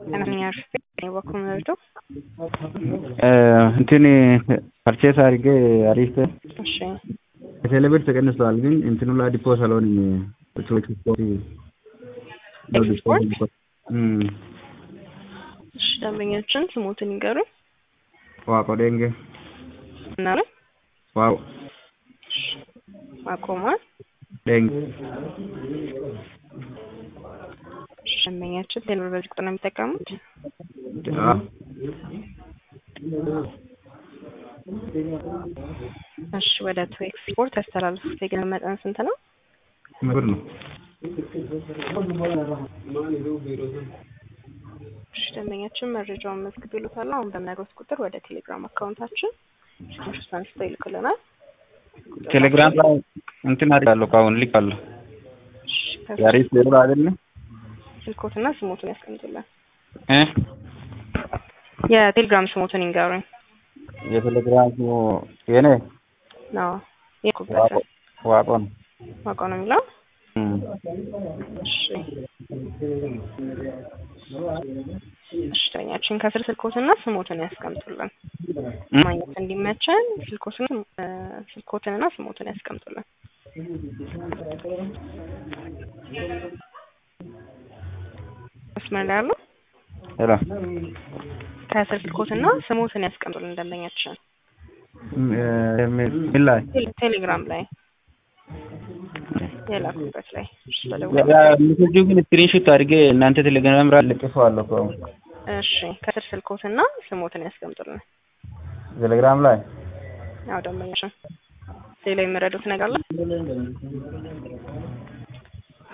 ለማንኛውም በኩል መርዶ እንትን ፐርቼስ አድርጌ አሪፍ እሺ ቴሌብር ተቀንሰዋል፣ ግን እንትኑ ላይ ዲፖስ አልሆንም። እሺ ደንበኞችን ስሞትን ይንገሩኝ ዋቆ ደንጌ እና ዋው ማቆሟል ደንጌ ደንበኛችን ቴሌብር በዚህ ቁጥር ነው የሚጠቀሙት? እሺ ወደ ቱ ኤክስፖርት ያስተላልፉት የገንዘብ መጠን ስንት ነው? ብር ነው። እሺ ደንበኛችን መረጃውን መዝግብ ይሉታል። አሁን በምነግሮት ቁጥር ወደ ቴሌግራም አካውንታችን ስክሪንሾት አንስተው ይልኩልናል። ቴሌግራም ላይ እንትን አድርጋለሁ አሁን ልካለሁ። እሺ የአሪፍ ሌሎ አይደለ ስልኮትና ስሞቱን ያስቀምጡልን። እ የቴሌግራም ስሞቱን ይንገሩኝ። የቴሌግራም የኔ ነው የኩበት ዋቆ ነው። ዋቆ ነው የሚለው። እም። እሺ እሺ ደንበኛችን ከስር ስልኮትና ስሞትን ያስቀምጡልን። ማግኘት እንዲመቸን ስልኮትን እ ስልኮትንና ስሞትን ያስቀምጡልን። መስመር ላይ ያለው ሄሎ ከስር ስልኮትና ስሞትን ያስቀምጡልን ደንበኛችን ምን ላይ ቴሌ- ቴሌግራም ላይ የላኩበት ላይ እሺ ሚሴጁ ግን ስክሪንሾት አድርጌ እናንተ ቴሌግራም ላይ ልጥፈዋለሁ እኮ አሁን እሺ ከስር ስልኮትና ስሞትን ያስቀምጡልን። ቴሌግራም ላይ ያው ደንበኛችን ሌላ የሚረዱት ነገር አለ?